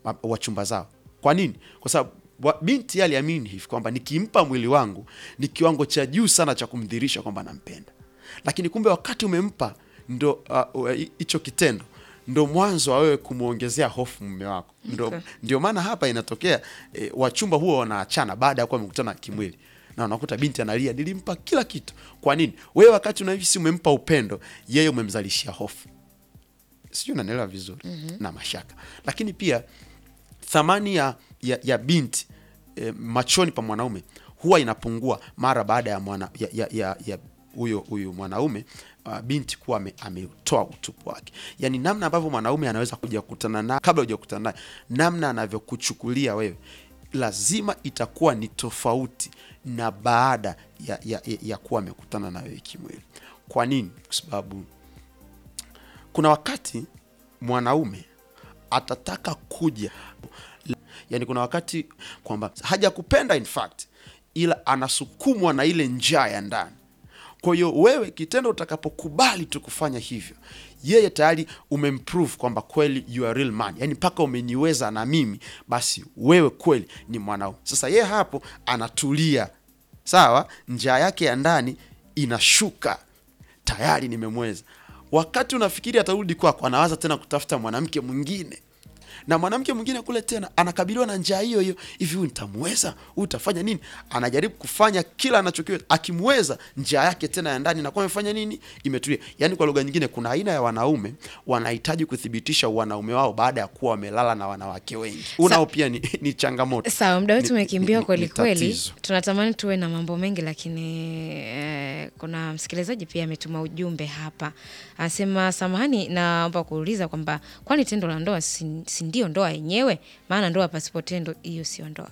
ma- wachumba zao. Kwa nini? Kwa sababu wa- binti yeye aliamini hivi kwamba nikimpa mwili wangu ni kiwango cha juu sana cha kumdhirisha kwamba nampenda, lakini kumbe wakati umempa ndo uh, uh, hicho kitendo ndo mwanzo wa wewe kumwongezea hofu mume wako. Ndo, Okay. ndio maana hapa inatokea e, wachumba huwa wanaachana baada ya kuwa wamekutana kimwili na unakuta binti analia, nilimpa kila kitu. Kwa nini? Wewe wakati unahisi umempa upendo, yeye umemzalishia hofu. Sijui unanielewa vizuri na mashaka, lakini pia thamani ya, ya, ya binti e, machoni pa mwanaume huwa inapungua mara baada ya mwana ya, ya, ya, ya huyo huyu mwanaume uh, binti kuwa ame- ametoa utupu wake, yaani namna ambavyo mwanaume anaweza kuja kukutana naye kabla hujakutana naye, namna anavyokuchukulia wewe lazima itakuwa ni tofauti na baada ya, ya, ya, ya kuwa amekutana na wewe kimwili. Kwa nini? Kwa sababu kuna wakati mwanaume atataka kuja yani, kuna wakati kwamba hajakupenda in fact, ila anasukumwa na ile njaa ya ndani. Kwa hiyo wewe, kitendo utakapokubali tu kufanya hivyo, yeye tayari umemprove kwamba kweli you are real man, yani mpaka umeniweza na mimi, basi wewe kweli ni mwanaume. Sasa yeye hapo anatulia, sawa, njaa yake ya ndani inashuka, tayari nimemweza. Wakati unafikiri atarudi kwako, anawaza tena kutafuta mwanamke mwingine na mwanamke mwingine kule tena anakabiliwa na njaa hiyo hiyo. Hivi huyu nitamweza? Huyu utafanya nini? Anajaribu kufanya kila anachokiweza. Akimweza, njaa yake tena ya ndani inakuwa imefanya nini? Imetulia. Yaani, kwa lugha nyingine, kuna aina ya wanaume wanahitaji kuthibitisha wanaume wao baada ya kuwa wamelala na wanawake wengi. Unao pia ni, ni changamoto. Sawa, muda wetu Ni- umekimbia ni- kweli ni kweli. tatizo. Tunatamani tuwe na mambo mengi, lakini eh, kuna msikilizaji pia ametuma ujumbe hapa, anasema samahani, naomba kuuliza kwamba kwani tendo la ndoa si, si ndio ndoa yenyewe? Maana ndoa pasipo tendo, hiyo sio ndoa.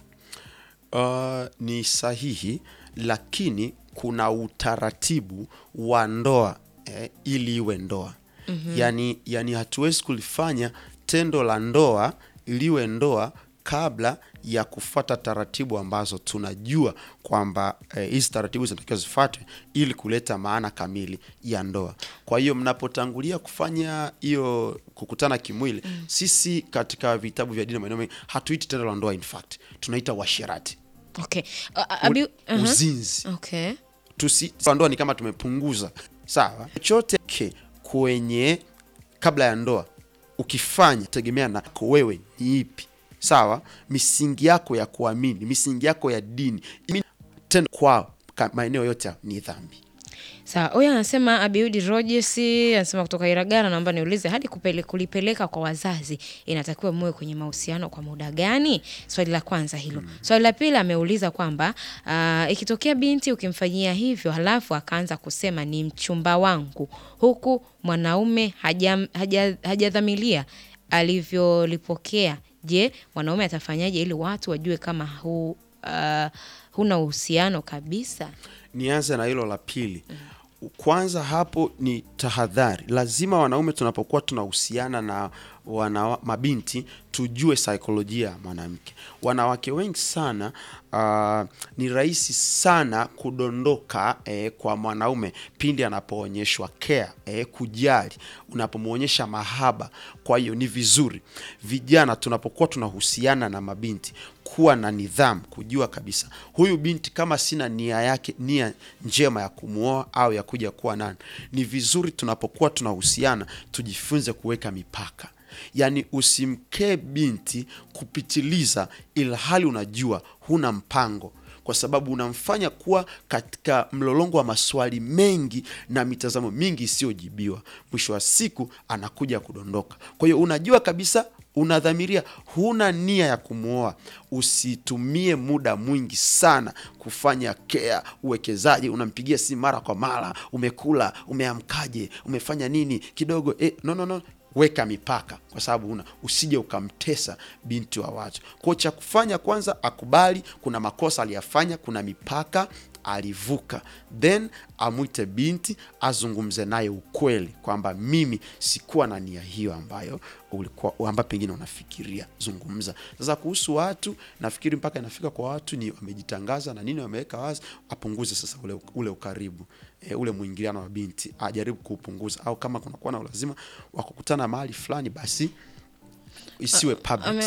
Uh, ni sahihi, lakini kuna utaratibu wa ndoa eh, ili iwe ndoa yani, yani hatuwezi kulifanya tendo la ndoa liwe ndoa kabla ya kufuata taratibu ambazo tunajua kwamba eh, hizi taratibu zinatakiwa zifuatwe ili kuleta maana kamili ya ndoa. Kwa hiyo mnapotangulia kufanya hiyo kukutana kimwili, sisi katika vitabu vya dini na maeneo mengi hatuiti tendo la ndoa, in fact tunaita uasherati Okay. Uh, uh, Abi- uh-huh. uzinzi Okay. tusi ndoa ni kama tumepunguza sawa chochote ke kwenye kabla ya ndoa ukifanya tegemea na ko wewe ni ipi sawa misingi yako ya kuamini misingi yako ya dini Imi- tena kwao ka- maeneo yote ni dhambi Sawa, huyu anasema Abiudi Rogers anasema kutoka Iragana, naomba niulize, hadi kupele, kulipeleka kwa wazazi inatakiwa muwe kwenye mahusiano kwa muda gani? Swali la kwanza hilo. Swali la pili ameuliza kwamba uh, ikitokea binti ukimfanyia hivyo halafu akaanza kusema ni mchumba wangu, huku mwanaume hajam- haja- hajadhamilia alivyolipokea, je, mwanaume atafanyaje ili watu wajue kama hu, uh, huna uhusiano kabisa? nianze na hilo la pili kwanza hapo ni tahadhari lazima wanaume tunapokuwa tunahusiana na wana, mabinti tujue saikolojia ya mwanamke wanawake wengi sana uh, ni rahisi sana kudondoka eh, kwa mwanaume pindi anapoonyeshwa care eh, kujali unapomwonyesha mahaba kwa hiyo ni vizuri vijana tunapokuwa tunahusiana na mabinti kuwa na nidhamu kujua kabisa huyu binti kama sina nia yake nia njema ya kumwoa au ya kuja kuwa nani ni vizuri tunapokuwa tunahusiana tujifunze kuweka mipaka yaani usimkee binti kupitiliza ilhali unajua huna mpango kwa sababu unamfanya kuwa katika mlolongo wa maswali mengi na mitazamo mingi isiyojibiwa mwisho wa siku anakuja kudondoka kwa hiyo unajua kabisa unadhamiria huna nia ya kumwoa usitumie muda mwingi sana kufanya kea uwekezaji unampigia simu mara kwa mara umekula umeamkaje umefanya nini kidogo eh, no, no, no weka mipaka kwa sababu una usije ukamtesa binti wa watu kwao cha kufanya kwanza akubali kuna makosa aliyafanya kuna mipaka alivuka then amwite binti azungumze naye ukweli kwamba mimi sikuwa na nia hiyo ambayo ulikuwa ambayo pengine unafikiria zungumza sasa kuhusu watu nafikiri mpaka inafika kwa watu ni wamejitangaza na nini wameweka wazi apunguze sasa ule, ule ukaribu e, ule mwingiliano wa binti ajaribu kuupunguza au kama kunakuwa na ulazima wa kukutana mahali fulani basi isiwe public Ame-